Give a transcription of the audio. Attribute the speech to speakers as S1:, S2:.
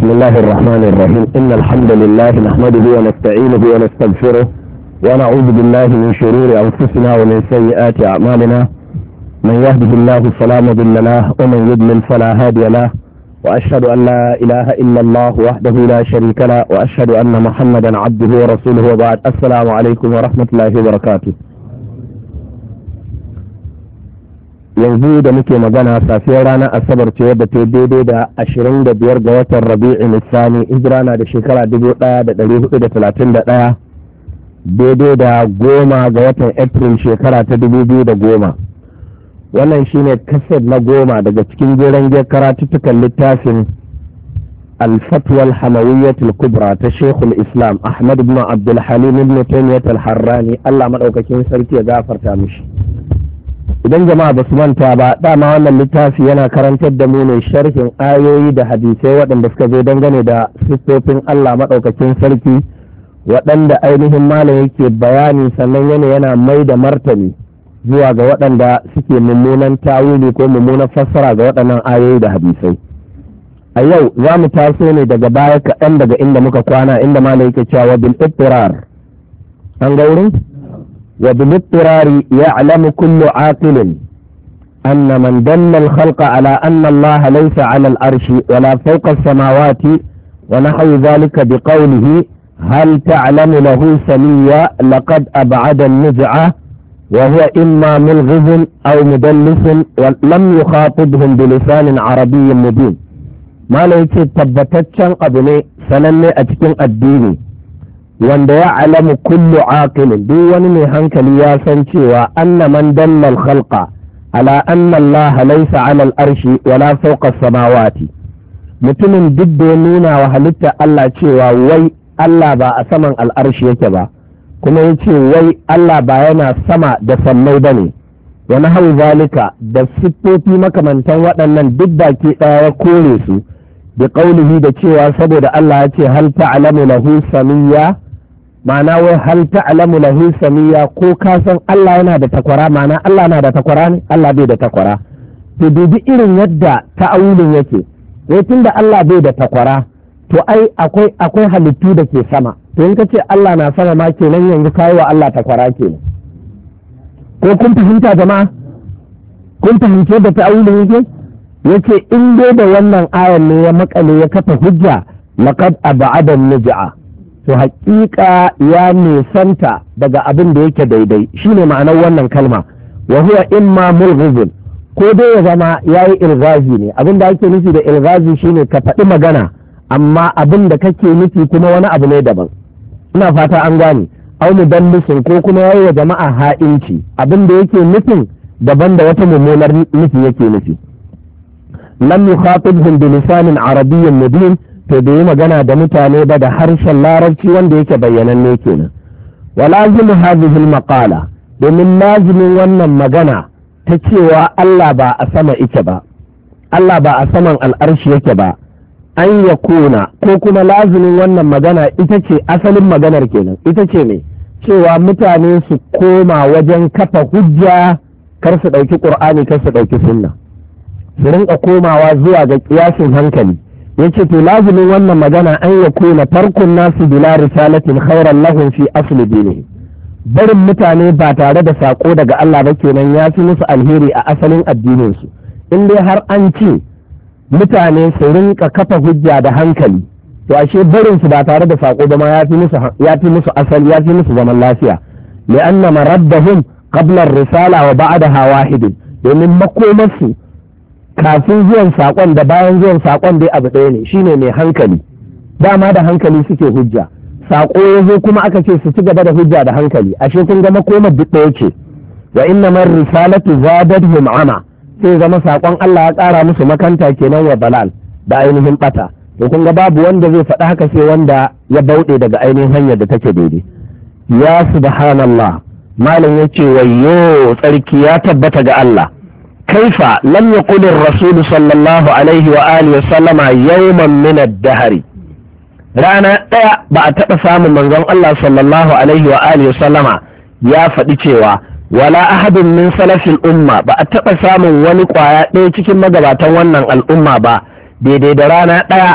S1: بسم الله الرحمن الرحيم إن الحمد لله نحمده ونستعينه ونستغفره ونعوذ بالله من شرور أنفسنا ومن سيئات أعمالنا من يهده الله فلا مضل له ومن يضلل فلا هادي له وأشهد أن لا إله إلا الله وحده لا شريك له وأشهد أن محمدا عبده ورسوله وبعد السلام عليكم ورحمة الله وبركاته yanzu da muke magana safiyar ranar asabar ce wadda ta daidai da ashirin da biyar ga watan rabi'in nisani hijira na da shekara dubu ɗaya da ɗari hudu da talatin da ɗaya daidai da goma ga watan april shekara ta dubu biyu da goma wannan shine kaset na goma daga cikin jeren karatuttukan littafin الفتوى الحموية الكبرى تشيخ الإسلام أحمد بن عبد الحليم بن تيمية الحراني الله مدعوكين سرتي غافر تامش idan jama'a ba su manta ba dama wannan littafi yana karantar da mu ne sharhin ayoyi da hadisai waɗanda suka zo dangane da siffofin Allah maɗaukakin sarki waɗanda ainihin malam yake bayani sannan yana yana mai da martani zuwa ga waɗanda suke mummunan tawili ko mummunan fassara ga waɗannan ayoyi da hadisai a yau za mu taso ne daga baya kaɗan daga inda muka kwana inda malam yake cewa bil an ga wurin وبالاضطرار يعلم كل عاقل أن من دل الخلق على أن الله ليس على الأرش ولا فوق السماوات ونحو ذلك بقوله هل تعلم له سميا لقد أبعد النزعة وهو إما ملغز أو مدلس ولم يخاطبهم بلسان عربي مبين ما ليس تبتتشن أبني سنني أتكن الديني wanda ya alamu kullu aqilin duk wani mai hankali ya san cewa anna man dalla al-khalqa ala anna Allah laysa ala al-arshi wala fawqa samawati mutumin duk da ya nuna wa halitta Allah cewa wai Allah ba a saman al'arshi yake ba kuma ya ce wai Allah ba yana sama da sammai ba ne wani hau zalika da siffofi makamantan waɗannan duk baki ɗaya ya kore su bi ƙaulihi da cewa saboda Allah ya ce hal ta'lamu lahu samiyya ma'ana wai hal ta'lamu lahu samiyya ko ka san Allah yana da takwara ma'ana Allah na da takwara ne Allah bai da takwara to dubi irin yadda ta'awulin yake wai tunda Allah bai da takwara to ai akwai akwai halittu da ke sama to in ka ce Allah na sama ma kenan yanzu kayi wa Allah takwara kenan ko kun fahimta jama'a kun fahimce da ta'awulin yake yace in dai da wannan ayan ne ya makale ya kafa hujja laqad ab'ada nujaa to haƙiƙa ya nisanta daga abin da yake daidai shine ma'anar wannan kalma wa huwa imma mulghizun ko dai ya zama yayi ilgazi ne abin da ake nufi da ilgazi shine ka faɗi magana amma abin da kake nufi kuma wani abu ne daban ina fata an gane au mudallisin ko kuma yayi wa jama'a ha'inci abin da yake nufin daban da wata mummunar nufi yake nufi lam yukhatibhum bi lisanin arabiyyin mubin to bai yi magana da mutane ba da harshen larabci wanda yake bayyananne kenan wa lazimu hadhihi al-maqala domin lazimin wannan magana ta cewa Allah ba a sama ike ba Allah ba a saman al'arshi yake ba an ya kuna ko kuma lazimin wannan magana ita ce asalin maganar kenan ita ce ne cewa mutane su koma wajen kafa hujja kar su ɗauki ƙur'ani kar su ɗauki sunna su rinka komawa zuwa ga kiyasin hankali yace to lazimin wannan magana an ya kuna farkon nasu bila risalatin khairan lahum fi asli dinihi barin mutane ba tare da sako daga Allah ba kenan ya fi musu alheri a asalin addinin su in dai har an ce mutane su rinka kafa hujja da hankali to ashe barin su ba tare da sako ba ma ya fi musu ya fi musu asali ya fi musu zaman lafiya li'anna maraddahum qabla ar-risala wa ba'daha wahidin domin makomarsu kafin zuwan saƙon da bayan zuwan saƙon dai abu ɗaya ne shine mai hankali dama da hankali suke hujja saƙo ya zo kuma aka ce su ci gaba da hujja da hankali ashe kun ga makomar duk ɗaya ce wa inna man risalatu zadatuhum ama sai zama saƙon Allah ya ƙara musu makanta kenan wa balal da ainihin ɓata to kun ga babu wanda zai faɗi haka sai wanda ya bauɗe daga ainihin hanyar da take daidai ya subhanallah malam yace wayyo tsarki ya tabbata ga Allah كيف لم يقل الرسول صلى الله عليه وآله وسلم يوما من الدهر رانا ɗaya ba a taɓa samun manzon Allah sallallahu alaihi wa alihi sallama ya faɗi cewa wala ahadin min salafin umma ba a taɓa samun wani ƙwaya ɗaya cikin magabatan wannan al'umma ba daidai da rana ɗaya